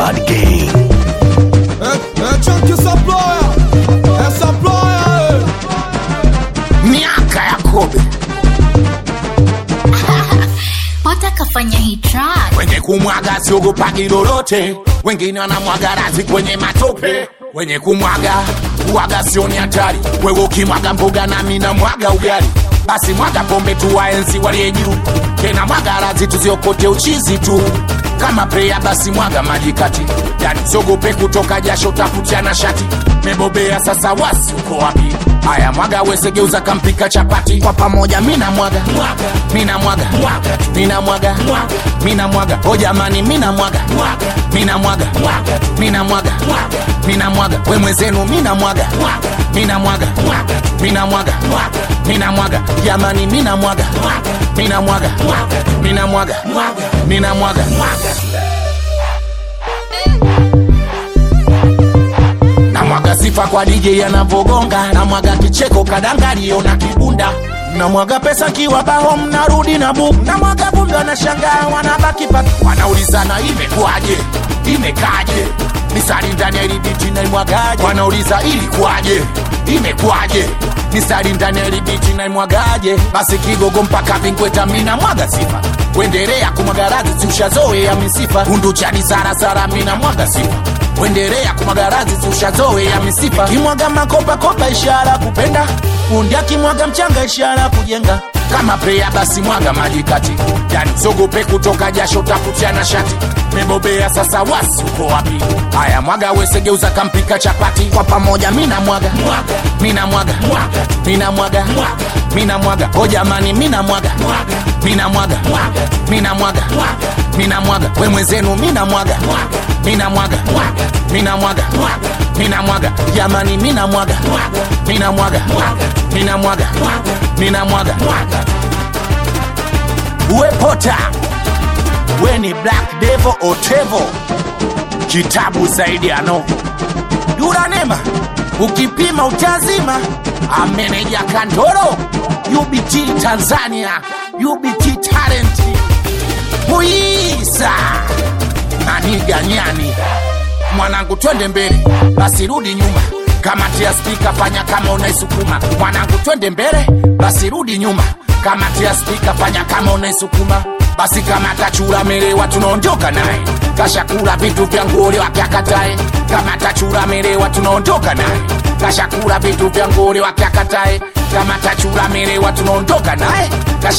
Bad Gang. Eh, eh, chunky supplier. Eh, supplier, eh. miaka ya kobe Pata kafanya hii track. wenye kumwaga siogopagi lolote wengine wanamwaga razi kwenye matope wenye kumwaga kuwaga sioni hatari wewe ukimwaga mboga nami na mwaga ugali basi mwaga pombe tu waenzi waliye juu tena mwaga razi tuziokote uchizi tu kama preya basi mwaga maji kati yani siogope kutoka jasho tafutiana shati mebobea sasa wasi uko wapi haya mwaga wesegeuza kampika chapati kwa pamoja mina mwaga mina mwaga mina mwaga mina mwaga o jamani mina mwaga mina mwaga mina mwaga mina mwaga we mwenzenu mina mwaga mina mwaga mina mwaga mina mwaga jamani mina mwaga mina mwaga mina mwaga mina mwaga namwaga sifa kwa DJ anavogonga namwaga kicheko kadangalio na kibunda namwaga pesa kiwa bao mnarudi na buku namwaga vumbi wanashangaa wanabaki paki wanaulizana imekuwaje imekaje misari ndani ya ilibiti naimwagaje wanauliza ilikuwaje imekuwaje misari ndani ya ilibiti naimwagaje basi kigogo mpaka vinkweta mina mwaga sifa kuendelea kumwaga radhi siushazoea misifa undu chani sarasara mina mwaga sifa kuendelea kumwagarazi zushazoe ya misifa kimwaga makopakopa ishara kupenda fundi akimwaga mchanga ishara kujenga kama preya basi mwaga maji kati yani sogope kutoka jasho tafutiana shati mebobea sasa wasi uko wapi haya mwaga wesegeuza kampika chapati kwa pamoja mina mwaga mina mwaga mina mwaga mina mwaga o jamani mina mwaga mina mwaga mina mwaga mina mwaga we mwenzenu mina mwaga mina mwaga mina mwaga mina mwaga jamani mina mwaga mina mwaga mina mwaga mina mwaga uwe pota we ni black devil otevo kitabu zaidi ano yuranema ukipima utazima ameneja kandoro ubt tanzania ubt talent muisa maniganyani mwanangu twende mbele basi rudi nyuma kamati ya spika fanya kama unaisukuma mwanangu twende mbele basi rudi nyuma kamati ya spika fanya kama unaisukuma basi kama tachura melewa tunaondoka naye kashakula vitu vya ngole wakyakatae kama tachura melewa tunaondoka naye kashakula vitu vya ngole wakyakatae kama tachura melewa tunaondoka naye Kasha